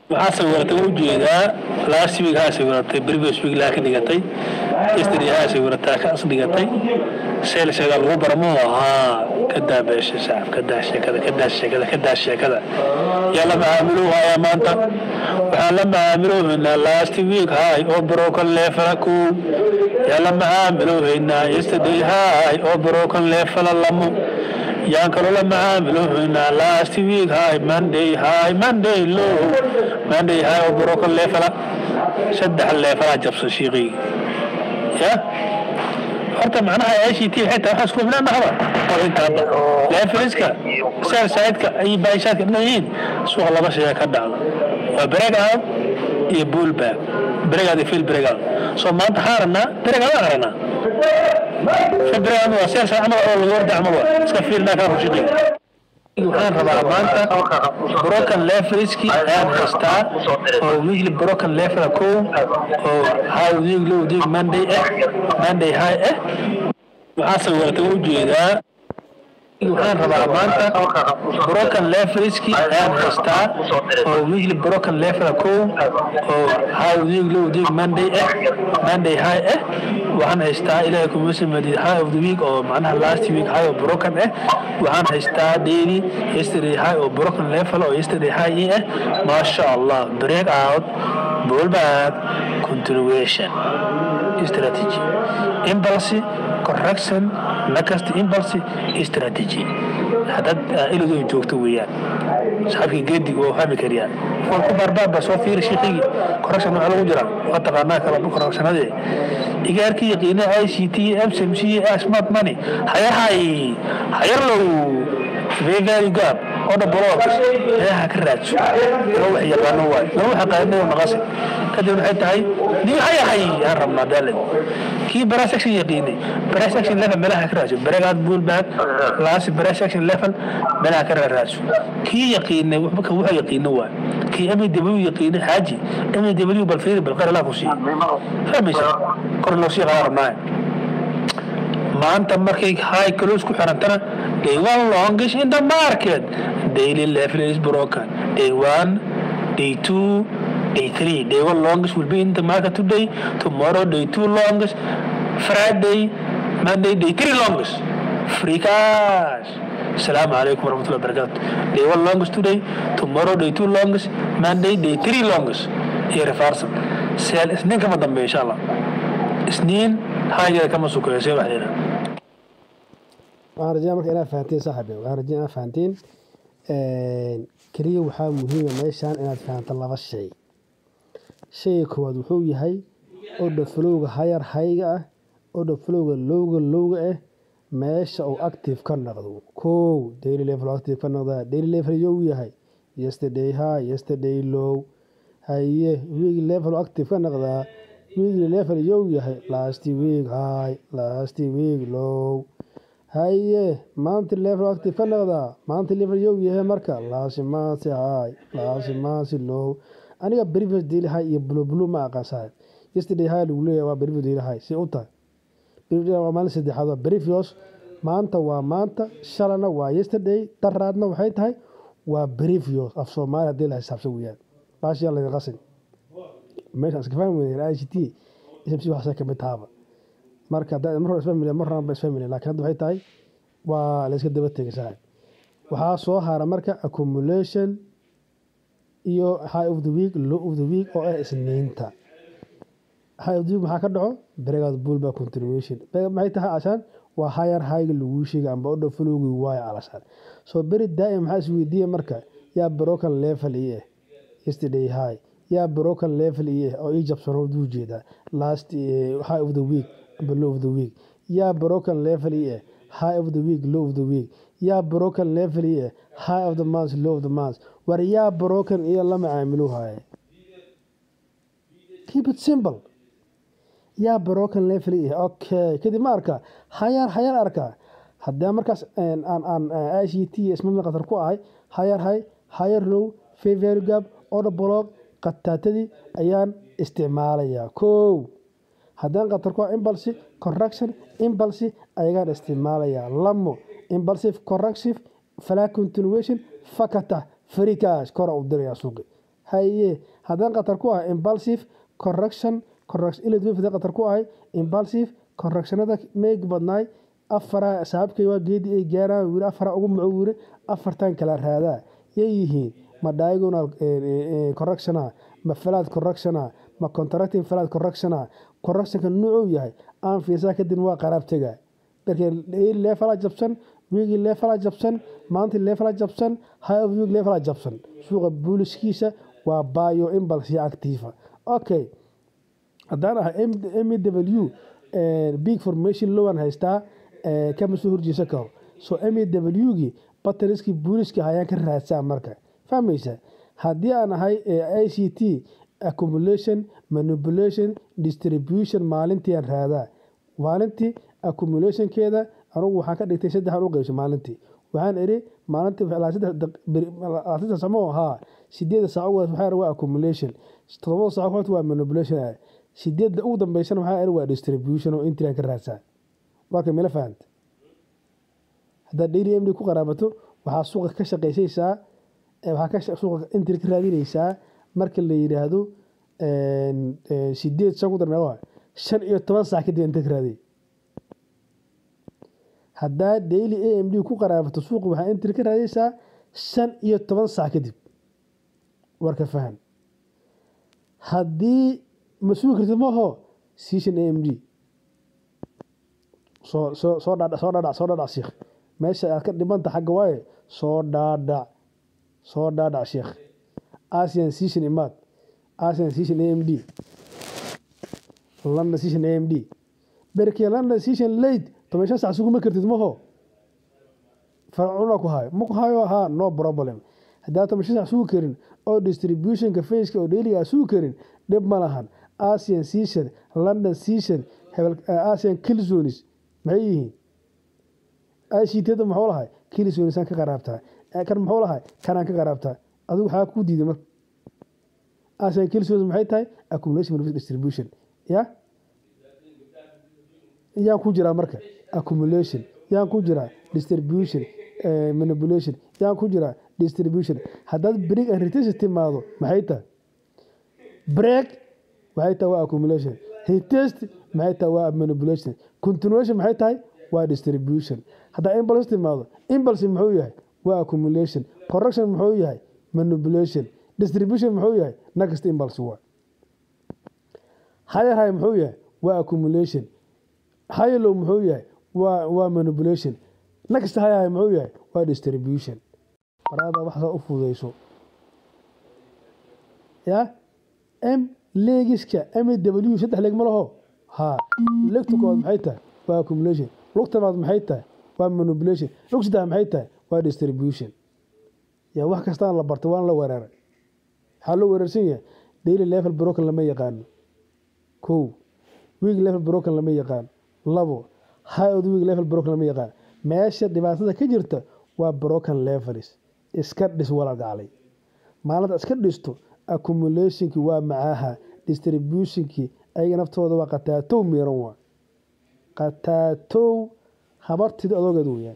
waxaa sawiratay u jeedaa last week haa sawiratay previous week laa ka dhigatay yesterday haa sawirataa kaas dhigatay seelseeda lagu barmo ahaa kadaa beesha sacab kadaa sheekada kadaa sheekada kadaa sheekada yaa la macaamiloohayaa maanta waxaan la macaamiloohaynaa last week hay oo broken leefala kow yaa la macaamiloohaynaa yesterday hay oo broken leefala lamo yaan kaloo la macaamiloohaynaa last week hay monday hay monday low monday hay oo broken leefala saddex leefalaa jabsan shiiqayga ya horta macnaha ICT xitaa waxaa isku filnaan dhahaba oo intaaba leefiliska seel saidka ay baashaadka dhan yihiin suuqa laba shay ka dhacdo waa break out iyo bull back break out iyo field break out so maanta waxaan aragnaa break out aan aragnaa field break out waa seel said camal oo lagu orda camal waa iska fiilnaa kaa rushiqay waxaan rabaa maanta broken leveliski ayaan haystaa oo weekly broken level kow oo high week low week monday eh monday high eh waxaa sawiratay u jeedaa waxaan rabaa maanta broken leveliski ayaan haystaa oo weekly broken level kow oo high week low week monday eh monday high eh waxaan haystaa ilaahay kuma sameeyay high of the week oo macnaha last week high oo broken eh waxaan haystaa daily yesterday high oo broken level oo yesterday high eh masha Allah break out pull back continuation strategy impulse correction next impulse strategy haddaad ilidu joogto weeyaan saxabkii geedig waa fahmi kariyaan kuwan ku barbaarba soo fiiri shiiqigii correction waxaa lagu jira waa taqaanaa kala correctionadee igaarkii yaqiina i c t mcmc smart money hayahay hayarlow very gab oda blocks eeha ka raadso loo wax yaqaano waay loo wax yaqaano naqasi kadib waxay tahay nin hayahay aan rabnaa daalad kii brass section yaqiinay brass section level meelaha ka raadso breakout bull back last brass section level meelaha ka raadso kii yaqiinay wuxuu wuxuu yaqiino waay kii mw yaqiinay xaaji mw bal fiiri bal qara laa ku sii fahmaysa kor loo sii qadan rabnaa maanta markay high close ku xirantana day one longish in the market daily level is broken day one day two day three day one longest will be in the market today tomorrow day two longest friday monday day three longest free cash السلام عليكم ورحمة الله وبركاته day one longest today tomorrow day two longest monday day three longest هي ريفارسل سيل اثنين كما ضمي ان شاء الله اثنين حاجة كما سكوية سيب علينا waxaan rajaa marka inaad fahantiin saaxibe waxaan rajaa inaad fahantiin keliya waxaa muhiima meeshaan inaad fahanto laba shay shayga koowaad wuxuu yahay odha flowga hayar hayga ah odha flowga lowga lowga ah meesha uu active ka noqdo kow daily level active ka noqdaa daily level yow yahay yesterday high yesterday low haye week level active ka noqdaa weekly level yow yahay last week high last week low haye maanta level active ka noqdaa maanta level yow yahay marka laasimaasi high laasimaasi low aniga previous daily high iyo blue blue ma aqaan saaxib yesterday high lagu leeyahay waa previous daily high si u tahay previous waa maalin saddexaad waa previous maanta waa maanta shalana waa yesterday daraadna waxay tahay waa previous af soomaali haddii la xisaabsan weeyaan baashiyaa laga qasin meeshaan iska fahmi weyna i c t smc waxaasa kamid tahaaba marka hadda mar hore isfamily mar horeba isfamily laakiin hadda waxay tahay waa la iska daba tegay saaxib waxaa soo hara marka accumulation iyo high of the week low of the week oo ah isniinta high of the week maxaa ka dhaco breakout bull by continuation maxay tahay ashaan waa higher highga lagu sheegay amba odha flowgi waayo alashaan soo beri daa'im maxaa isweydiiya marka yaa broken level ii ah yesterday high yaa broken level ii ah oo ii jabsano duu jeedaa last high of the week amba low of the week yaa broken level ii ah high of the week low of the week yaa broken level ii ah high of the month low of the month war yaa broken iyo la macaamilu haaye keep it simple yaa broken level ii ah okay kadib ma arkaa hayar hayar arkaa haddee markaas aan aan i c t ismami qatar ku ahay hayar hay hayar low favor gap order block qataatadii ayaan isticmaalayaa kow haddaan qatar ku ah impulse correction impulse ayagaan isticmaalayaa lamo impulsive corrective flat continuation fakata free cash kora u dirayaa suuqi haye haddaan khatar ku ahay impulsive correction correction ilad wefda khatar ku ahay impulsive correctionada meeg badnaay afara saaxiibkay waa geedi ay gaaraan wiri afara ugu muco wiri afartan kala raadaa yay yihiin ma diagonal correctiona ma flat correctiona ma contracting flat correctiona correctionka nuucuu yahay aan fiirsaa kadib waa qaraab tegaa markii leefala jabsan wiigii leefala jabsan maantii leefala jabsan high of week leefala jabsan suuqa buuliskiisa waa bio impulse iyo activa okay haddaan ahay mw big formation lowan haystaa kama soo horjeesa karo so mw-gii bateriskii buuliska ayaan ka raadsaa marka fahmaysa haddii aan ahay i c t accumulation manipulation distribution maalintii aan raadaa maalintii accumulationkeeda anugu waxaan ka dhigtay saddexan u qeybsay maalintii waxaan idhi maalintii samo ahaa sideeda saac waxaa waa accumulation todobada saac horta waa manipulation sideedda ugu dambeysana waxaa idhi waa distribution oo intrian ka raadsaa waa ka mila fahanta haddaad daily md ku qaraabato waxaa suuqa ka shaqaysaysaa waxaa suuqa intri ka raadinaysaa marka la yidhaahdo sideed shan ku dar meeqa shan iyo toban saac kadib inta ka raadiy haddaa daily a m d ku qaraabato suuqa waxaa intri ka raadaysaa shan iyo toban saac kadib warka fahan haddii ma sugi kartid maho season a m d soo soo soo dhaadhac soo dhaadhac soo dhaadhac sheekh meesha aad ka dhibanta xagga waaye soo dhaadhac soo dhaadhac sheekh asian season imaad asian season a m d london season a m d berkee london season late toban shan sac suguma kartid maho farcuna ku hayo ma ku hayo haa no problem haddaa toban shan sac sugi karin oo distributionka faceka oo dailiga aa sugi karin dhib ma lahan asian season london season asian kilzonis maxay yihiin ictada muxuu lahay kilzonisaan ka qaraabtaa kan muxuu lahay kanaan ka qaraabtaa adigu waxaa ku diiday marka asian kilzonis maxay tahay accumulation distribution ya yaan ku jiraa marka accumulation yaan ku jiraa distribution manipulation yaan ku jiraa distribution haddaad break and retest timaado maxay tahay break maxay tahay waa accumulation retest maxay tahay waa manipulation continuation maxay tahay waa distribution haddaa impulse timaado impulse muxuu yahay waa accumulation correction muxuu yahay manipulation distribution muxuu yahay next impulse waa higher high muxuu yahay waa accumulation higher low muxuu yahay waa waa manipulation next higher high muxuu yahay waa distribution maraada waxaasa u fududeyso ya m leegiska m w saddex leeg ma laho ha legta koowaad maxay tahay waa accumulation lugta labaad maxay tahay waa manipulation lug saddex maxay tahay waa distribution ya wax kastaan la bartay waan la weeraray waxaa loo weerarsan yahay daily level broken lama yaqaano kow week level broken lama yaqaano labo high of the week level broken lama yaqaano meesha dhibaatada ka jirta waa broken levels iska dhis walagaclay maalinta iska dhisto accumulationki waa macaha distributionki ayaga naftooda waa qataatow miiran waa qataatow habartida adoogeed weyaan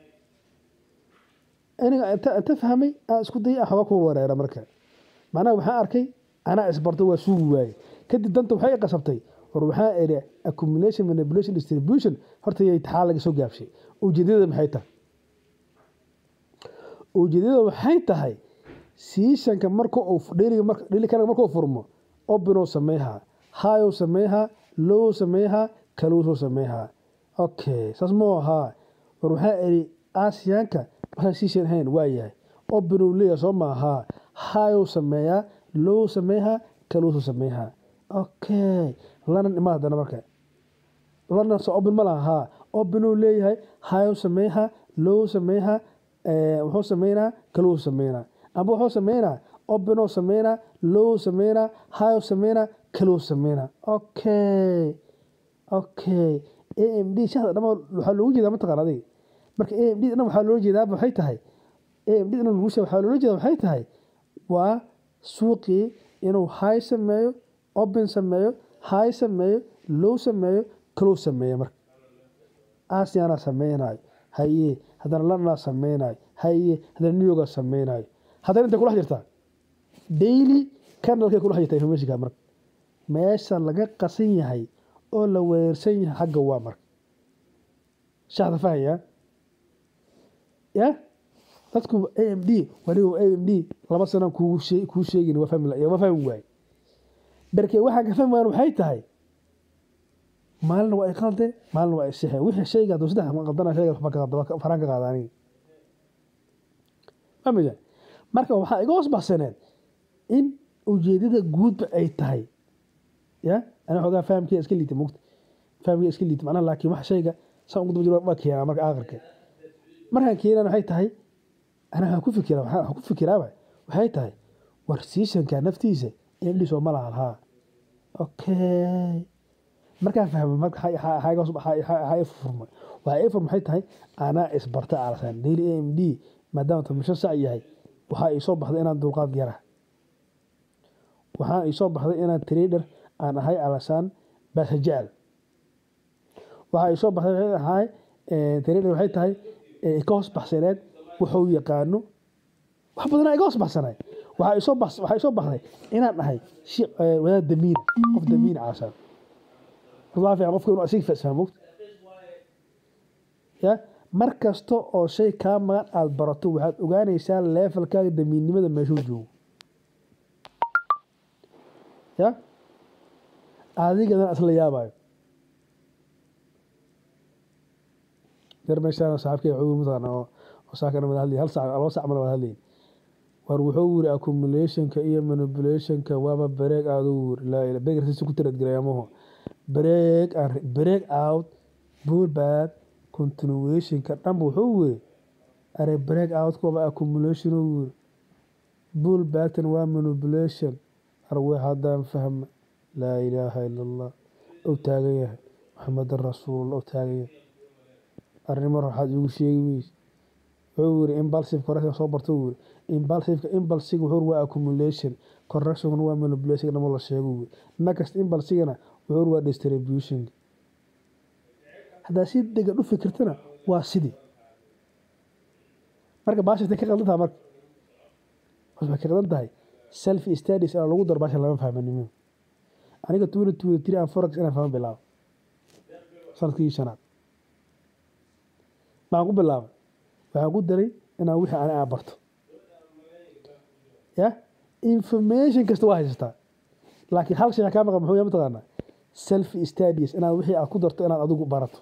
aniga inta fahmay aan isku dayay waxba ku wareera marka macnaha waxaan arkay anaa isbartay waa suugi waaye kadib danta waxay qasabtay war waxaa idhi accumulation manipulation distribution horta yay taxaa laga soo gaabshay ujeedada maxay tahay ujeedada waxay tahay siishanka marka uu dhilikan markuu furmo obinow sameeyhaa haayow sameeyhaa low sameeyhaa kaluusoo sameeyhaa okay saas moo ahaa war waxaa idhi aasiyaanka waxaan siishan ahayn waa yahay obinow leeya soo maahaa haayow sameeyaa low sameeyhaa kaluusoo sameeyhaa okay london imaa haddana marka london so obin ma laha haa obinow leeyahay haayow sameeyhaa low sameeyhaa wuxuu sameynaa kaluu sameynaa amba wuxuu sameynaa obinoo sameynaa low sameynaa high sameynaa kaluu sameynaa okay okay a m d shada dhama waxaa loogu jeedaa mataqaan adiga marka a m d dhan waxaa loola jeedaa waxay tahay a m d dhan lagu sheega waxaa loola jeedaa waxay tahay waa suuqii inuu high sameeyo obin sameeyo high sameeyo low sameeyo kaluu sameeyo marka asiana sameynayo haye haddana londona sameynayo haye haddana new yorka sameynayo haddana intay kula jirtaa daily kanalkay kula hayata informationka marka meesha laga qasan yahay oo la weerarsan yahay xagga waa marka shaxda fahaya ya dadku a m d waliba a m d laba sanaan kugu shee- kuu sheegin waa fahmi la- waa fahmi waaye berke waxaan ka fahmi waayan waxay tahay maalina waa iqalde maalina waa isixe wixii shayga hadduu saddex ma qaldana shayga waxba ka qalda faraan ka qaada aniga famida marka waxaa iga hoos baxsaneed in ujeedada guudba ay tahay ya ana xoogaa fahamkeeda iska liita mugta fahamkeeda iska liita macnaha laakiin wax shayga saan ugu daba jiro waa keenaa marka aakhirka markaan keenan waxay tahay ana waxaan ku fikira waxaan waxaan ku fikiraaba waxay tahay war seasonka naftiisa indhi soo ma lahan haa okay markaan fahmo marka waxaa- waxaa- waxaa iga hoos- waxaa- waxaa- waxaa ii furma waxaa ii furma waxay tahay anaa isbarta alasan daily a m d maadaama tomisho sac yahay waxaa ii soo baxday inaan dulqaad yara waxaa ii soo baxday inaan trader aan ahay alasaan baasha jecel waxaa ii soo baxday waxay ahay eh, trader waxay tahay eh, ka hoos baxsaneed wuxuu yaqaano wax badanaa iga hoos baxsanay waxaa ii soo bax waxaa ii soo baxday inaan ahay shi eh, wadaad damiina qof damiina calasaan waa fiican qofka inuu asiga fahmo mogta ya mar kasta oo shay kaa maqan aada barato waxaad ogaanaysaa leefalkaaga damiinnimada meeshuu joogo ya adigadana isla yaabayo yar meeshaan saaxiibkay wuxuu yiri mataqaana oo oo saakana wada hadlay hal saac laba saac mana wada hadlayn war wuxuu yiri accumulationka iyo manipulationka waaba break out uu yiri laa ilaa break si ku tirad gareemaho break and break out pullback continuationka dhan wuxuu yiri are break out ko waa accumulation uu yiri pullbacktan waa manipulation arwe haddaan fahma laa ilaaha ila allah ou taagan yahay maxamedan rasuulullah ou taagan yahay arrimo waxaad igu sheegi weyse wuxuu yiri impulsive correction soo barta uu yiri impulsive impulsive wuxuu yiri waa accumulation correction waa manipulation dhamo la sheego uu yiri next impulsigana wuxuu yiri waa distribution haddaa si degan u fikirtana waa sidii marka baasha intay ka qaldan tahay marka waxay ka qaldan tahay self studies aan lagu daro baasha lama fahmanimo aniga tuuna tuuna tiri aan forex inaan fahmo bilaabo sanadkii shanaad maxaan ku bilaabay waxaan ku daray inaan wixii ani aan barto ya information kasta waa haysataa laakiin hal shay kaa maqan muxuu yahay mataqaanaa self studies inaad wixii aad ku darto inaad adigu barato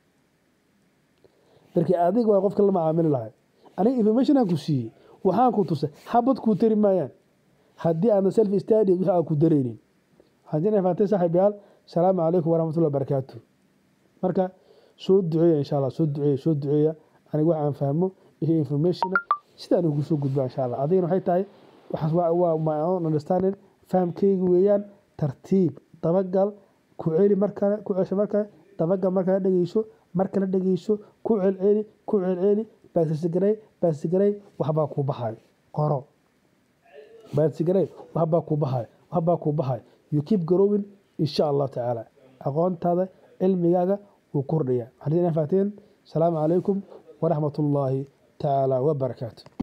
markii adiga waa qofka la macaamili lahay aniga information aan ku siiyey waxaan ku tusay xabad kuu tari maayaan haddii aadna self studies wixii aad ku daraynin waxaan jeclahay faantay saaxiibayaal salaamu calaykum waraxmatullahi wabarakaatu marka soo duceeya insha allah soo duceeya soo duceeya aniga wax aan fahmo iyo informationa sidaan ugu soo gudba insha allah adigana waxay tahay waxaas waa waa my own understanding fahamkayga weeyaan tartiib dabagal ku celi mar kale ku cesho mar kale dabagal mar kale dhegeyso mar kale dhegeyso ku celceli ku celceli baasigaray baasigaray waxbaa kuu baxayo qoro baasigaray waxbaa kuu baxayo waxbaa kuu baxayo you keep growing insha allahu tacaala aqoontaada cilmigaaga wuu kordhaya waxaan idin faateen salaamu calaykum waraxmat ullaahi tacaala wabarakaatu